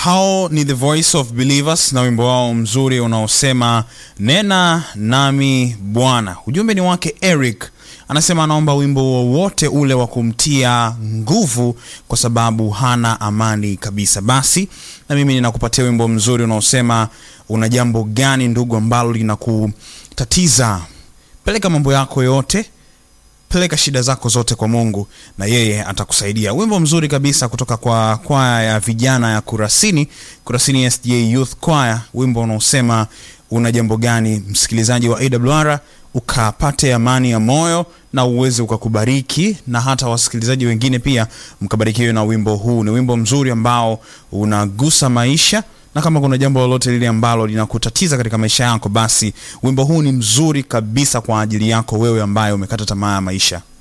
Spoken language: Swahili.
hao ni the voice of believers na wimbo wao mzuri unaosema nena nami bwana ujumbe ni wake eric anasema anaomba wimbo wowote ule wa kumtia nguvu kwa sababu hana amani kabisa basi na mimi ninakupatia wimbo mzuri unaosema una jambo gani ndugu ambalo linakutatiza peleka mambo yako yote peleka shida zako zote kwa mungu na yeye atakusaidia wimbo mzuri kabisa kutoka kwa kwaya ya vijana ya kurasini kurasini sda youth choir wimbo unaosema una jambo gani msikilizaji wa awr ukapate amani ya moyo na uweze ukakubariki na hata wasikilizaji wengine pia mkabarikiwe na wimbo huu ni wimbo mzuri ambao unagusa maisha na kama kuna jambo lolote lile ambalo linakutatiza katika maisha yako basi wimbo huu ni mzuri kabisa kwa ajili yako wewe ambaye umekata tamaa ya maisha